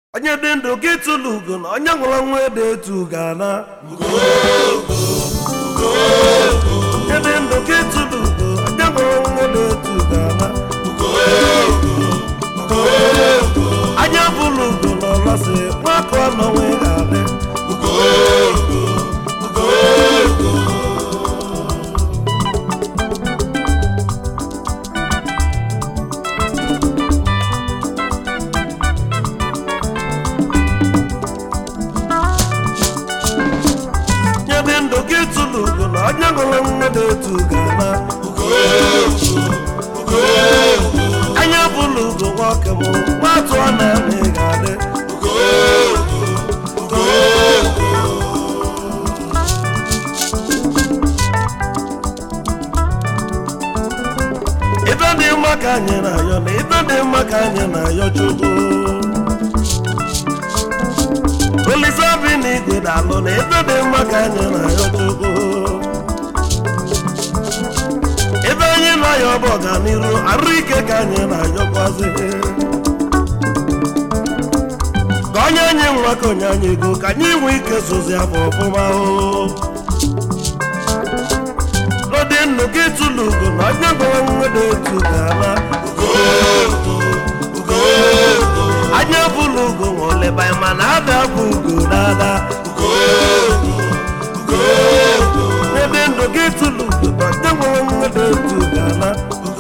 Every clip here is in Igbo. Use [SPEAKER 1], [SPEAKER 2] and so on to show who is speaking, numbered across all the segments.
[SPEAKER 1] onye dị ndụ gị tụlụ ugo na onye nwụrụ ọnwụ ede etu gana onye dị ndụ gị tụlụ ugo onye nwụrụ ọnwụ ede etu gana anya bụlụ ugo na ọlasị nwakọ n'onwe ga-adị onye dị ndụ gị tụlụ ugo na onye nwụrụ ọnwụ ede etu gana anya bụlụ ugo nwoke m nwatụ ọ na-eme ga-adị ibe dị mma ka anyị na-ayọ na ibe dị mma ka anyị na-ayọ chukwu olise bi na igwe dalụ na ibe dị mma ka anyị na-ayọ chukwu ebe anyị na-ayọ bụ ọganiru arụ ike ka anyị na-ayọkwazi ka onye anyị nwa ka onye anyị ego ka anyị nwee ike sozi afọ ọfụma o n'ụdị ndụ gị tụlụ ugo na onye gwara nwede etu ga-ama anya bụlụ ugo nwoleba mana ada bụ ugo dada n'ebe ndụ gị tụlụ ugo na onye gwara nwede etu ga-ama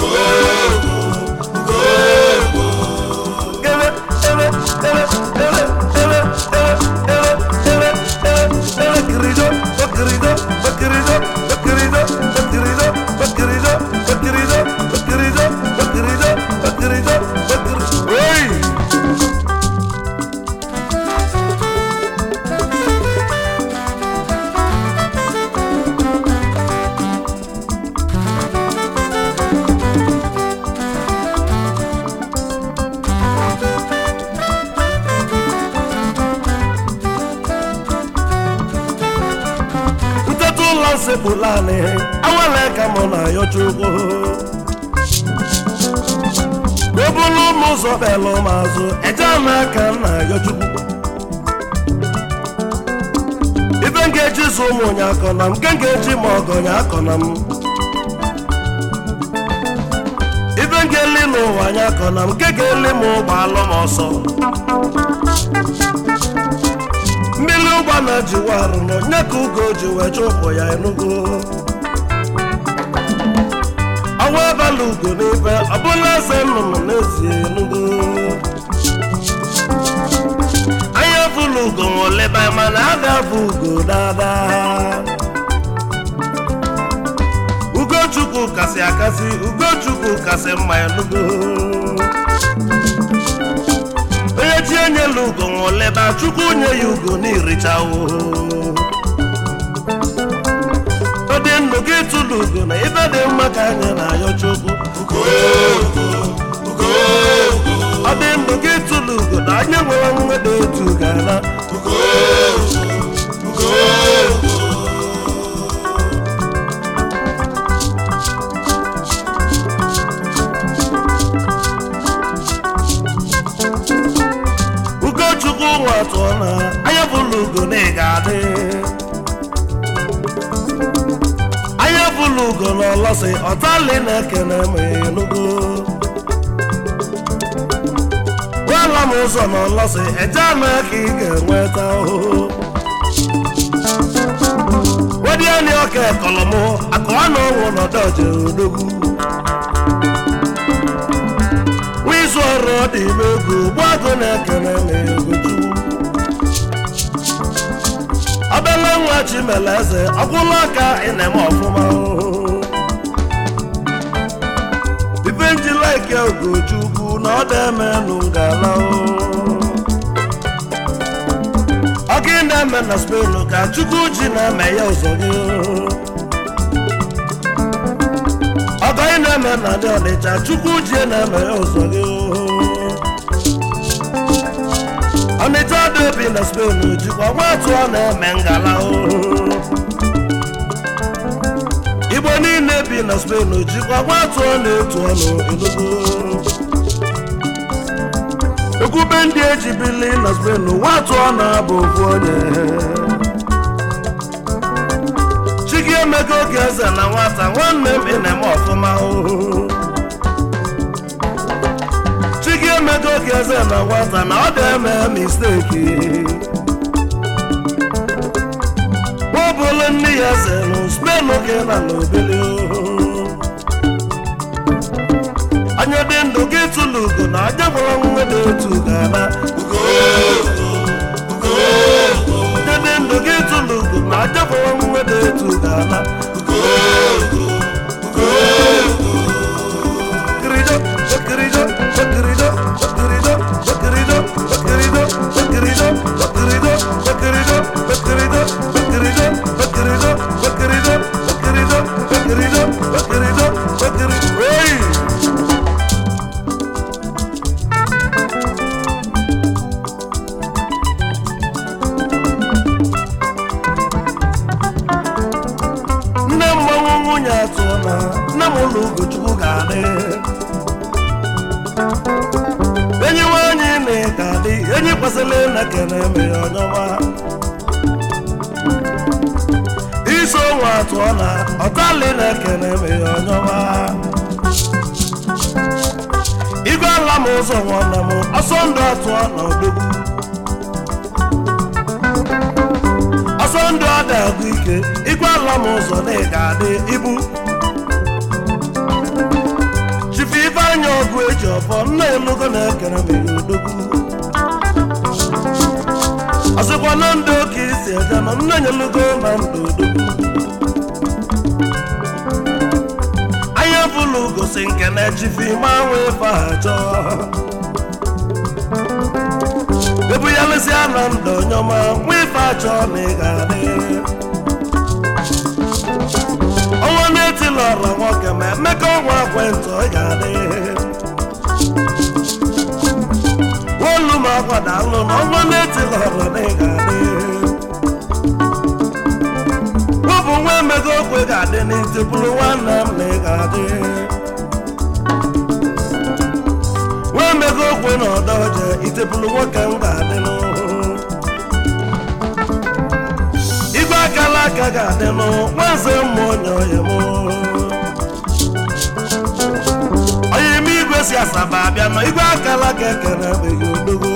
[SPEAKER 1] Ere, ere, ere, ere, ere, ere, ere, ere, ere, ere, kirijo, bakirijo, bakirijo, bakirijo, bakirijo, bakirijo, bakirijo, bakirijo, bakirijo, bakirijo, bakirijo. Hey! nteta ụlọ nsekpụla anị awele ka mụ na ya chukwu obulu ụmụ ụzọ belụ m azụ eje ama aka na ya chukwu ibe m ga-eji zụ ụmụ onye akọ na m nke m ga-eji ma ọgọ onye akọ na m ibe m ga-eli n'ụwa anya akọ na m nke ga-eli m ụgbọ alụ m ọsọ mmiri ụgba na-ejiwa arụ na onye ka ugo ji wee chụpụ ya enugo ọnwa abalị ugo n'ibe ọbụla eze nnụnụ n'ezie enugo anya bụlụ ugo nwoleba mana a ga-abụ ugo dada ugochukwu kasị akasị ugochukwu kasị mma enugo onye chi enyela ugo nwoleba chukwu nye ya ugo n'irichawo ọ dị ndụ gị tụlụ ugo na ibe dị mma ka anyị na-ayọ chukwu ọ dị ndụ gị tụlụ ugo na anyị nwere nwede etu gana ugochukwu nwa tụọ na anya bụlụ ugo na ị ga-adị anya bụlụ ugo na ọlọsị ọtali na-ekene m enugo gwala m ụzọ na ọlọsị eje ama ka ị ga-enweta ahụhụ wediani ọka ekọlọmụ akụwa na ọnwụ nọdọje odogwu nwa izu ọrụ ọ dị ime ego gbagụ na-ekene m egoju ọbele nwa chimele eze ọgwụlụ aka ị na-eme ọfụma ibe njilaike ogochukwu na ọ na-emenụ ngala ọgị na-eme na spen ka chukwu ji na-eme ya ụzọ gị ọgọ ị na-eme na ndị ọnịcha chukwu ji na-eme ya ụzọ gị ọnịcha dị obi na spen jikwa nwatụ ọ na-eme ngala igbo niile bi na spen jikwa nwatụ ọ na-etu ọnụ enugu ekwube ndị eji bili na spen nwa atụọ na-abụ ofu onye chigi emego oge eze na nwata nwanne m ị na-eme ọfụma o chigi emego oge eze na nwata na ọ dị-eme misteki bụlụ nne ya eze nụ spen oge na n'obele anya dị ndụ gị tụlụ ugo na aja gwara nwa dị otu ga-ana anya dị ndụ gị tụlụ ugo na aja gwara nwa dị otu ga-ana Bakirijo, bakirijo, bakirijo, bakirijo, bakirijo, bakirijo, bakirijo, bakirijo, bakirijo, bakirijo, bakirijo, bakirijo, bakirijo, bakirijo, bakirijo, bakirijo, bakirijo. Hey! nne mmanwụ nwunye atụọ na nne m ụlọ ugochukwu ga-adị enyi nwanyị na ka adị enyi kwesịrị na kene eme ya ọnyọma iso nwa atụọ na ọtali na kene eme ya ọnyọma igwe ala m ụzọ nwanne m ọsọ ndụ atụọ na odogwu ọsọ ndụ ọ na-agụ ike igwe ala m ụzọ na ị ga-adị ibu chifu ifeanya ọgụ eji ọfọ nna elugo na-ekere m ihe odogwu ọsịkwa na ndụ ka isi eje nọ nna nyelugo na ndụ odogwu anya bụlụ gosi nke na chifu ime anwụ ife ha chọọ ebu ya lesịa na ndụ onyeọma nwa ife achọ na ị ga-adị ọnwa na-etila ọra nwoke ma emeka ọnwa ekwentị ọ ga-adị olu m akwada alụ na ọnwa na-etila ọra na ị ga-adị wepụ nwa emego okwe ga-adị n'itipụrụ nwanne m na ị ga-adị nwa emego okwe na ọdọ je itepụrụ nwoke m ga-adị n'ụhụ igwe akala aka ga-adị nụ nwaze mmụ onye oyi m onye ime igwe si asaba abịa nọ igwe akala aka ekere ebeghị odogo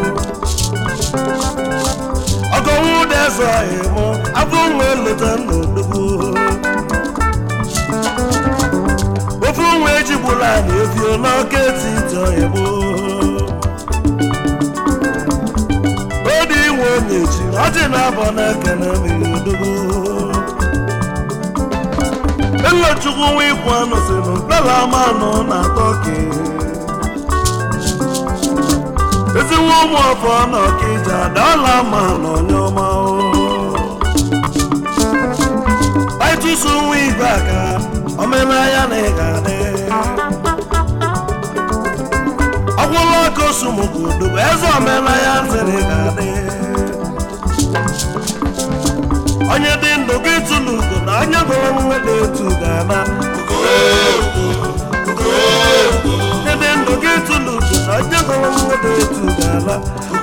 [SPEAKER 1] ọgọnwụ ụda eze oyi m abụ nwa eleta nna odogo ofu nwa ejigbula anyị efio n'ọka etiti oyi m odi inwe onye chi ọjị na-abọ na-ekene mmiri odogo elochukwu nwa ikwu anụ si nụ dọla manụ na tọki ezinwe ụmụ ọfọ na ọkịja dọla manụ onye ọma aịtụsụ nwa igwe aka omenanya na ị ga-adị ọgwụlụ ọkụ osumugodo bụ eze omenanya ntịrị ga-adị onye dị ndụ gị tụlụ ugo na onye gụrụ nwa dị etu ga-ana onye dị ndụ gị tụlụ ugo na onye gụrụ nwa dị etu ga-ana